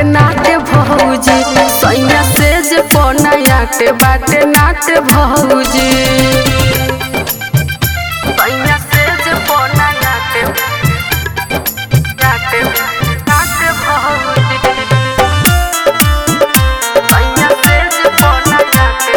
नाटे भौजी सैया से जे पनायाटे बाटे नाटे भौजी सैया से जे पनायाटे नाटे नाटे भौजी सैया से जे पनायाटे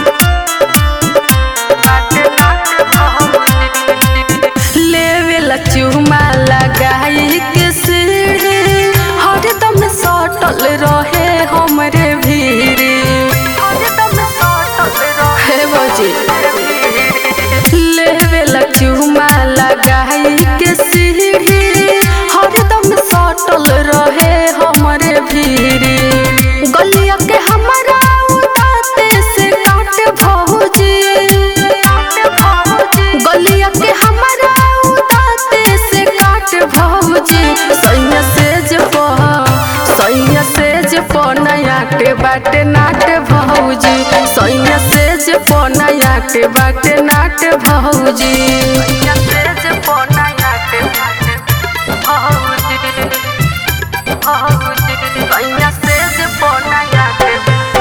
बाटे नाटे भौजी लेवेला चुमा लगाई के सीढ़ी हरदम सटल रहे हमरे भीड़ी हरदम सटल रहे बजी लेवेला चुमा लगाई के सीढ़ी हरदम सटल रहे हमरे भीड़ी गलिया के हमारा उताते से काट भौजी गलिया के हमारा उताते से काट भौजी सैया से जे पह सैया से जे पनायाटे बाटे नाटे भौजी सैया से जे पनायाटे बाटे नाटे भौजी सैया से जे पनायाटे भौजी भौजी सैया से जे पनायाटे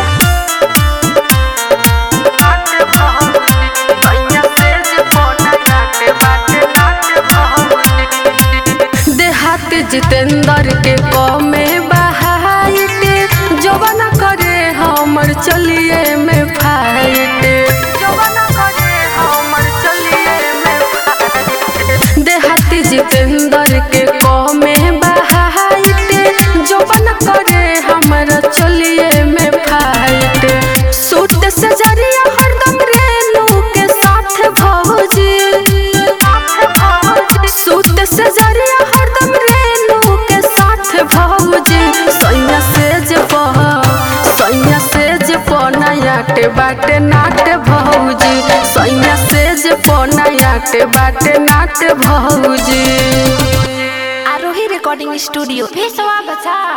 नाटे भौजी सैया से जे पनायाटे बाटे नाटे भौजी देहात जितेंद्र के कमे बहाइटे जवन करे हमर चलिए में फाइट जवन करे हमर चलिए में फाइट देहाती जितेंद्र के कमे बहाइटे जवन करे हमर चलिए में फाइट सूट से जरिया हरदम रेनू के साथ भौजी सूट से जरिया हरदम रेनू के साथ भौजी सैया से जे पह सैया से जे पनायाटे बाटे नाटे भौजी सैया से जे पनायाटे बाटे नाटे भौजी आरोही रिकॉर्डिंग स्टूडियो भेसवा बचा